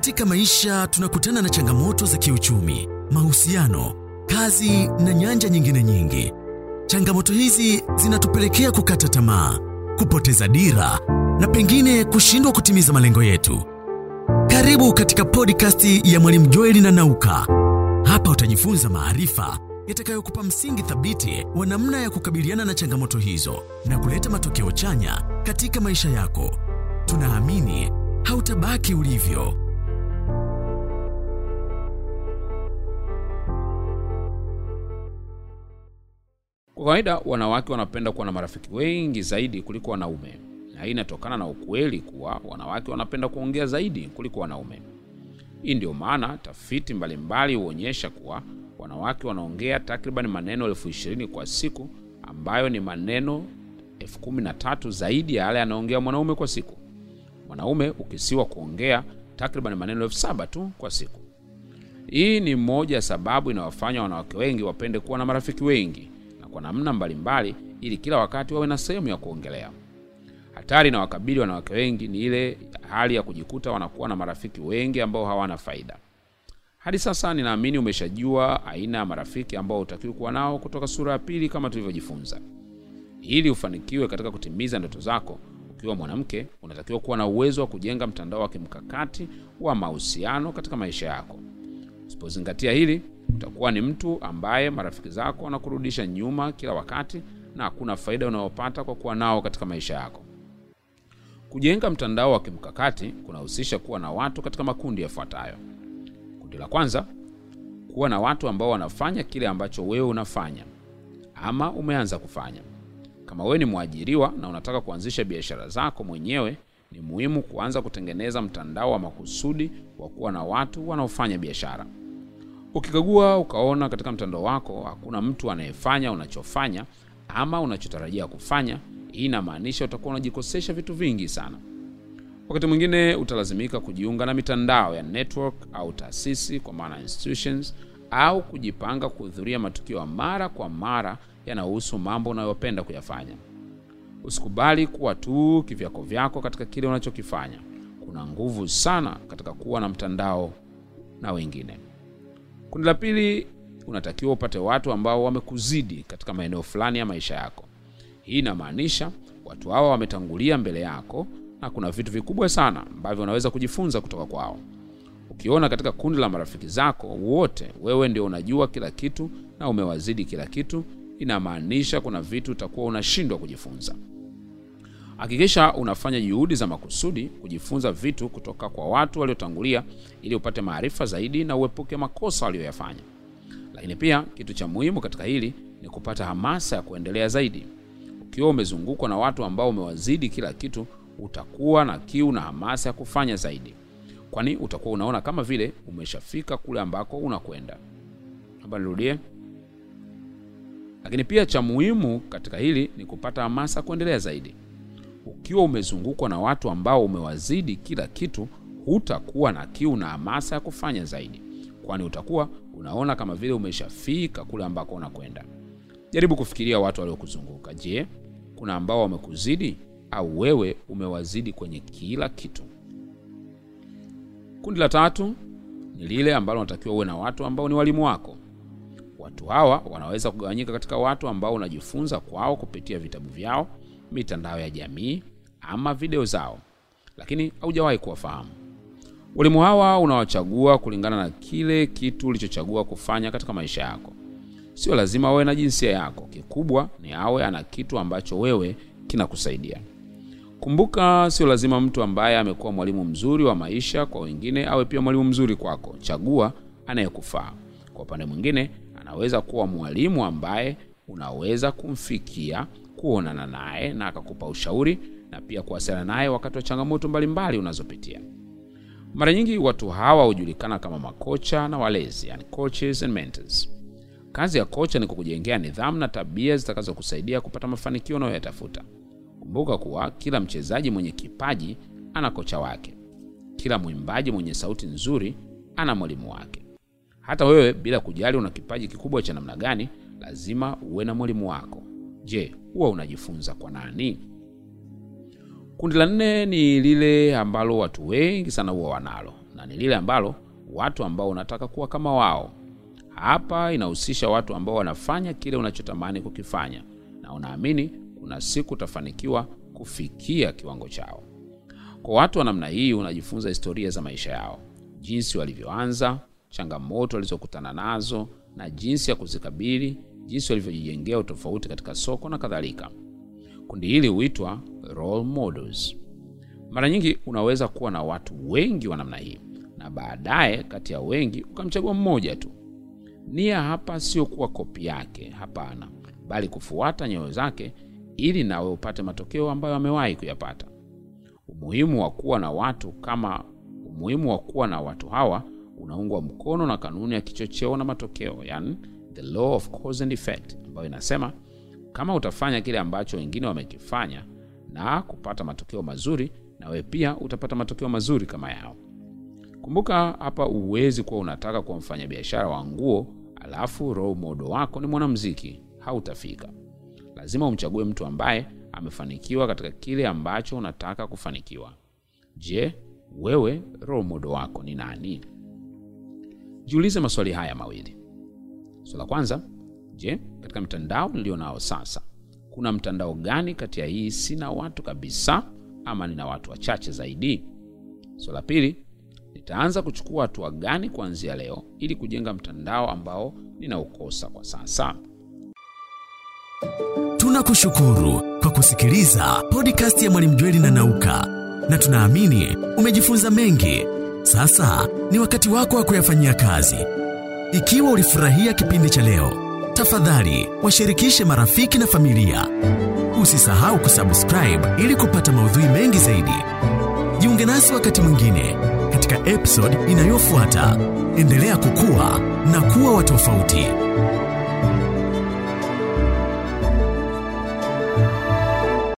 Katika maisha tunakutana na changamoto za kiuchumi, mahusiano, kazi na nyanja nyingine nyingi. Changamoto hizi zinatupelekea kukata tamaa, kupoteza dira na pengine kushindwa kutimiza malengo yetu. Karibu katika podcast ya Mwalimu Joeli na Nauka. Hapa utajifunza maarifa yatakayokupa msingi thabiti wa namna ya kukabiliana na changamoto hizo na kuleta matokeo chanya katika maisha yako. Tunaamini hautabaki ulivyo. Kwa kawaida wanawake wanapenda kuwa na marafiki wengi zaidi kuliko wanaume, na hii inatokana na ukweli kuwa wanawake wanapenda kuongea zaidi kuliko wanaume. Hii ndio maana tafiti mbalimbali huonyesha kuwa wanawake wanaongea takriban maneno elfu ishirini kwa siku, ambayo ni maneno elfu kumi na tatu zaidi ya yale anaongea mwanaume kwa siku. Mwanaume ukisiwa kuongea takriban maneno elfu saba tu kwa siku. Hii ni moja ya sababu inawafanya wanawake wengi wapende kuwa na marafiki wengi na kwa namna mbalimbali, ili kila wakati wawe na sehemu ya kuongelea. Hatari na wakabili wanawake wengi ni ile hali ya kujikuta wanakuwa na marafiki wengi ambao hawana faida. Hadi sasa ninaamini umeshajua aina ya marafiki ambao hutakiwi kuwa nao kutoka sura ya pili kama tulivyojifunza. Ili ufanikiwe katika kutimiza ndoto zako, ukiwa mwanamke, unatakiwa kuwa na uwezo wa kujenga mtandao wa kimkakati wa mahusiano katika maisha yako. Usipozingatia hili, utakuwa ni mtu ambaye marafiki zako wanakurudisha nyuma kila wakati na hakuna faida unayopata kwa kuwa nao katika maisha yako. Kujenga mtandao wa kimkakati kunahusisha kuwa na watu katika makundi yafuatayo. Kundi la kwanza, kuwa na watu ambao wanafanya kile ambacho wewe unafanya ama umeanza kufanya. Kama wewe ni mwajiriwa na unataka kuanzisha biashara zako mwenyewe, ni muhimu kuanza kutengeneza mtandao wa makusudi wa kuwa na watu wanaofanya biashara. Ukikagua ukaona katika mtandao wako hakuna mtu anayefanya unachofanya ama unachotarajia kufanya, hii inamaanisha utakuwa unajikosesha vitu vingi sana. Wakati mwingine utalazimika kujiunga na mitandao ya network au taasisi, kwa maana institutions, au kujipanga kuhudhuria matukio ya mara kwa mara yanayohusu mambo unayopenda kuyafanya. Usikubali kuwa tu kivyako vyako katika kile unachokifanya. Kuna nguvu sana katika kuwa na mtandao na wengine. Kundi la pili, unatakiwa upate watu ambao wamekuzidi katika maeneo fulani ya maisha yako. Hii inamaanisha watu hawa wametangulia mbele yako na kuna vitu vikubwa sana ambavyo unaweza kujifunza kutoka kwao. Ukiona katika kundi la marafiki zako wote wewe ndio unajua kila kitu na umewazidi kila kitu, inamaanisha kuna vitu utakuwa unashindwa kujifunza. Hakikisha unafanya juhudi za makusudi kujifunza vitu kutoka kwa watu waliotangulia ili upate maarifa zaidi na uepuke makosa waliyoyafanya. Lakini pia kitu cha muhimu katika hili ni kupata hamasa ya kuendelea zaidi. Ukiwa umezungukwa na watu ambao umewazidi kila kitu, utakuwa na kiu na hamasa ya kufanya zaidi, kwani utakuwa unaona kama vile umeshafika kule ambako unakwenda. Hapa nirudie. Lakini pia cha muhimu katika hili ni kupata hamasa ya kuendelea zaidi. Ukiwa umezungukwa na watu ambao umewazidi kila kitu, hutakuwa na kiu na hamasa ya kufanya zaidi, kwani utakuwa unaona kama vile umeshafika kule ambako unakwenda. Jaribu kufikiria watu waliokuzunguka. Je, kuna ambao wamekuzidi au wewe umewazidi kwenye kila kitu? Kundi la tatu ni lile ambalo unatakiwa uwe na watu ambao ni walimu wako. Watu hawa wanaweza kugawanyika katika watu ambao unajifunza kwao kupitia vitabu vyao, mitandao ya jamii ama video zao, lakini haujawahi kuwafahamu. Walimu hawa unawachagua kulingana na kile kitu ulichochagua kufanya katika maisha yako. Sio lazima awe na jinsia yako, kikubwa ni awe ana kitu ambacho wewe kinakusaidia. Kumbuka, sio lazima mtu ambaye amekuwa mwalimu mzuri wa maisha kwa wengine awe pia mwalimu mzuri kwako. Chagua anayekufaa. Kwa upande mwingine, anaweza kuwa mwalimu ambaye unaweza kumfikia, kuonana naye na akakupa ushauri na pia kuwasiliana naye wakati wa changamoto mbalimbali unazopitia. Mara nyingi watu hawa hujulikana kama makocha na walezi, yani coaches and mentors. Kazi ya kocha ni kukujengea nidhamu na tabia zitakazokusaidia kupata mafanikio unayoyatafuta. Kumbuka kuwa kila mchezaji mwenye kipaji ana kocha wake. Kila mwimbaji mwenye sauti nzuri ana mwalimu wake. Hata wewe, bila kujali una kipaji kikubwa cha namna gani, lazima uwe na mwalimu wako. Je, huwa unajifunza kwa nani? Kundi la nne ni lile ambalo watu wengi sana huwa wanalo, na ni lile ambalo watu ambao unataka kuwa kama wao. Hapa inahusisha watu ambao wanafanya kile unachotamani kukifanya na unaamini kuna siku utafanikiwa kufikia kiwango chao. Kwa watu wa namna hii, unajifunza historia za maisha yao, jinsi walivyoanza, changamoto walizokutana nazo na jinsi ya kuzikabili, jinsi walivyojijengea utofauti katika soko na kadhalika. Kundi hili huitwa role models. Mara nyingi unaweza kuwa na watu wengi wa namna hii, na baadaye kati ya wengi ukamchagua mmoja tu. Nia hapa sio kuwa kopi yake, hapana, bali kufuata nyayo zake ili nawe upate matokeo ambayo amewahi kuyapata. Umuhimu wa kuwa na watu kama umuhimu wa kuwa na watu hawa unaungwa mkono na kanuni ya kichocheo na matokeo, yani the law of cause and effect, ambayo inasema kama utafanya kile ambacho wengine wamekifanya na kupata matokeo mazuri, na wewe pia utapata matokeo mazuri kama yao. Kumbuka hapa, huwezi kuwa unataka kuwa mfanyabiashara wa nguo alafu role model wako ni mwanamuziki, hautafika. Lazima umchague mtu ambaye amefanikiwa katika kile ambacho unataka kufanikiwa. Je, wewe role model wako ni nani? Jiulize maswali haya mawili. Swali la kwanza, je, katika mtandao nilio nao sasa, kuna mtandao gani kati ya hii sina watu kabisa ama nina watu wachache zaidi? Swali la pili, nitaanza kuchukua hatua gani kuanzia leo ili kujenga mtandao ambao ninaukosa kwa sasa? Tunakushukuru kwa kusikiliza podcast ya Mwalimu Jweli na Nauka, na tunaamini umejifunza mengi. Sasa ni wakati wako wa kuyafanyia kazi. Ikiwa ulifurahia kipindi cha leo, tafadhali washirikishe marafiki na familia. Usisahau kusubscribe ili kupata maudhui mengi zaidi. Jiunge nasi wakati mwingine katika episode inayofuata. Endelea kukua na kuwa wa tofauti.